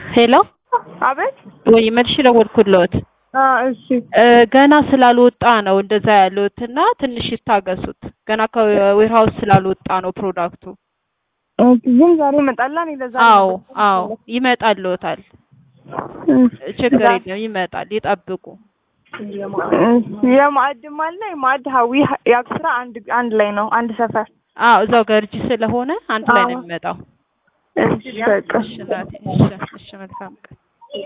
ሄሎ አቤት። ወይ መልሽ ደወልኩልዎት። አ እሺ እ ገና ስላልወጣ ነው እንደዛ ያሉት እና ትንሽ ይታገሱት። ገና ከዌርሃውስ ስላልወጣ ነው ፕሮዳክቱ። ኦኬ። ግን ዛሬ ይመጣላ። እኔ ለዛ አዎ አዎ ይመጣልዎታል። ችግር የለም ይመጣል፣ ይጠብቁ። የማዕድም አለ የማዕድ ሀዊ የአክስራ አንድ አንድ ላይ ነው አንድ ሰፈር። አዎ እዛው ገርጂ ስለሆነ አንድ ላይ ነው አዎ። የሚመጣው። እሺ በቃ እሺ እናቴ፣ እሺ እሺ መልካም ቀን